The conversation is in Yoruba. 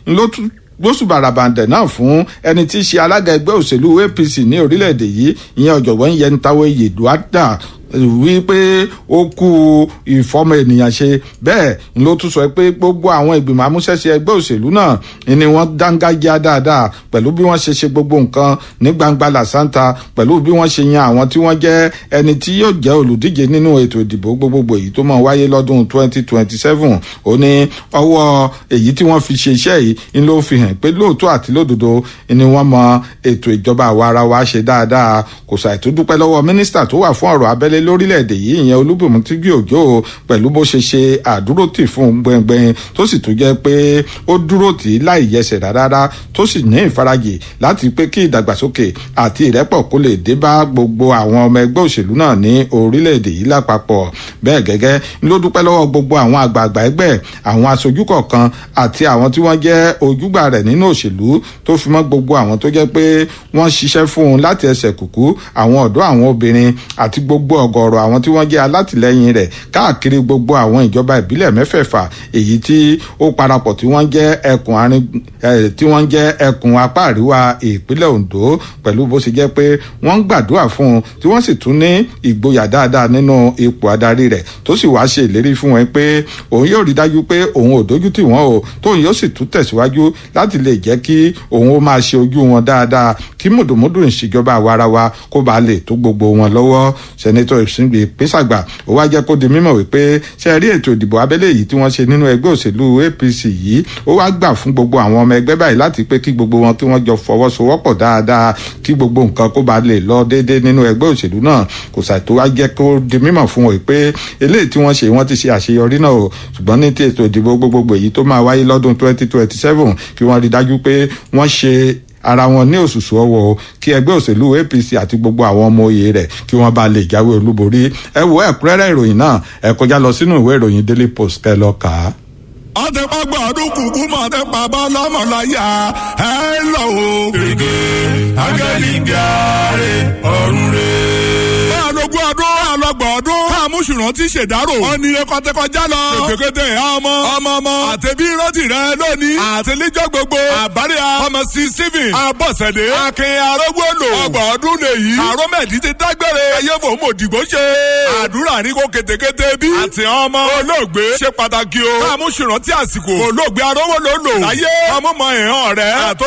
ló tún gbósùbàràbàǹdẹ̀ náà fún ẹni tí í ṣe alága ẹgbẹ́ òṣèlú apc ní orílẹ̀-èdè yìí ìyẹn ọ̀jọ̀gbọ́n yẹntawe yeduada wípé ó kú ìfọmọ ènìyàn ṣe bẹ́ẹ̀ ló tún sọ pé gbogbo àwọn ìgbìmọ̀ amúṣẹ́ṣe ẹgbẹ́ òṣèlú náà ni wọ́n dángájá dáadáa pẹ̀lú bí wọ́n ṣe ṣe gbogbo nǹkan ní gbangba làṣántà pẹ̀lú bí wọ́n ṣe yan àwọn tí wọ́n jẹ́ ẹni tí yóò jẹ́ olùdíje nínú ètò ìdìbò gbogbogbò èyí tó máa wáyé lọ́dún 2027 ó ní ọwọ́ èyí tí wọ́n fi ṣe iṣẹ́ yìí ń ló fi hàn pé lóòótọ́ àti lódodo ni wọ́n mọ ètò ìjọba àwa ara wa ṣe dáadáa kò ṣàìtú dúpẹ́ lọ́wọ́ mínísítà tó wà fún ọ̀rọ̀ abẹ́lé lórílẹ̀‐èdè yìí ìyẹn olúbùnmí tíjú òjò pẹ̀lú bó ṣe ṣe àdúrótì fún gbẹngbẹng tó sì tún jẹ́ pé ó dúró tì í láì yẹsẹ̀ rárá tó sì ní ìfarajì láti pé kí ìdàgbàsókè àti ìrẹ́pọ̀ kó lè dé bá gbogbo àwọn ọmọ ẹgbẹ́ òṣèlú náà ní orílẹ̀‐èdè yìí lápapọ̀ bẹ́ẹ̀ gẹ́gẹ́ ló dúpẹ́ lọ́wọ́ gbogbo àwọn àgbààgbà ẹgbẹ́ àwọn aṣojú kọ̀ọ̀kan àti àwọn tí wọ́n jẹ́ ojúgbà rẹ̀ nínú òṣèlú tó fi mọ́ gbogbo àwọn tó jẹ́ pé wọ́n ṣiṣẹ́ fún un láti ẹsẹ̀ kùkú àwọn ọ̀dọ́ àwọn obìnrin àti gbogbo ọ̀gọ̀ọ̀rọ̀ àwọn tí wọ́n jẹ́ alátìlẹ́yìn rẹ̀ káàkiri gbogbo àwọn ìjọba ìbílẹ̀ mẹ́fẹ̀ẹ̀fà èyí tí ó parapọ̀ tí wọ́n jẹ́ ẹkùn àárín tí wọ́n jẹ́ ẹkùn apá àríwá ìpínlẹ̀ Ondo pẹ̀lú bó ṣe jẹ́ pé wọ́n ń gbàdúrà fún un tí wọ́n sì tún ní ìgboyà dáadáa nínú ipò adarí rẹ̀ tó sì wá ṣe ìlérí fún wọn pé òun yóò rí dájú pé òun ò dójú tì wọ́n o tóun yóò sì tún tẹ̀síwájú láti lè jẹ́ kí òun ó máa ṣe ojú wọn dáadáa kí mùdùmùdù ìṣèjọba àwarawa kó bàa lè tó gbogbo wọn lọ́wọ́ sẹ́nẹ́tọ̀ ìsìngbè pésàgbà ó wá jẹ́ kó di mímọ̀ wípé ṣe rí ètò ìdìbò abẹ́lé yìí tí wọ́n ṣe nínú ẹgbẹ́ òṣèlú APC yìí ó wá gbà fún gbogbo àwọn ọmọ ẹgbẹ́ báyìí láti pé kí gbogbo wọn kí wọ́n jọ fọwọ́sowọ́pọ̀ dáadáa kí gbogbo nǹkan kó bàa lè lọ déédéé nínú ẹgbẹ́ òṣèlú náà kò sàì tó wá jẹ́ kó di mímọ̀ fún wọn pé eléyìí tí wọ́n ṣe wọ́n ti ṣe àṣeyọrí náà o ṣùgbọ́n ní ti ètò ìdìbò gbogbogbò èyí tó máa wáyé lọ́dún 2027 kí wọ́n rí dájú pé wọ́n ṣe ara wọn ní òṣùṣù ọwọ́ o kí ẹgbẹ́ òṣèlú APC àti gbogbo àwọn ọmọ oyè rẹ̀ kí wọ́n bá lè jáwé olúborí ẹ wo ẹ̀kúnrẹ́rẹ́ ìròyìn náà ẹ kọjá lọ sínú ìwé ìròyìn Daily Post kẹ́ lọ kà á ọtẹ pàgbọ́ ọdún kùkú mọ̀ ọtẹ pàbọ́ lọ́mọláyà ẹ lọ o. gègé ángẹ́lì ń gbáre ọ̀run rẹ̀. alógún ọdún alọgbọ̀n ọdún káàmúṣùrán ti ṣèdárò. wọ́n ní ekọ́tẹ́kọjá lọ. kékeré ọmọ ọmọ ọmọ àtẹ̀bí rántí rẹ lónìí. àtẹlẹ́jọ́ gbogbo àbárẹ̀ ọmọ sí stephen abọ́sẹ̀dé. akin arógbóòlò. ọgbọ̀n ọdún lèyí. àrọ́mẹ̀dì ti dágbére. ayé fò mọ̀ òdìgbò ṣe. àdúrà ní kò kétékété bí. àti ọmọ olóògbé ṣe pàtàkì o. káàmúṣùrán tí àsìkò olóògbé arówó ló lò. láyé ọmọ mọ ìhàn rẹ̀. àtọ́